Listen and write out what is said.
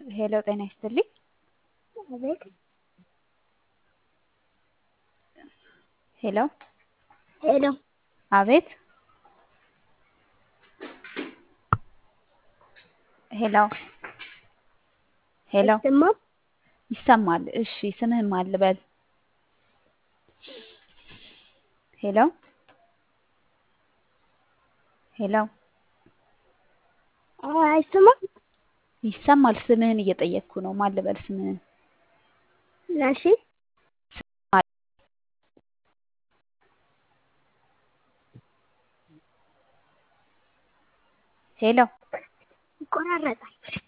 ሄሎ ጤና ይስጥልኝ። አቤት ሄሎ ሄሎ አቤት ሄሎ ሄሎ አይሰማም? ይሰማል። እሺ ስምህን ማን ልበል? ሄሎ ሄሎ አይ አይሰማም? ይሰማል። ስምህን እየጠየቅኩ ነው። ማን ልበል ስምህን? ናሺ ሄሎ ይቆራረጣል።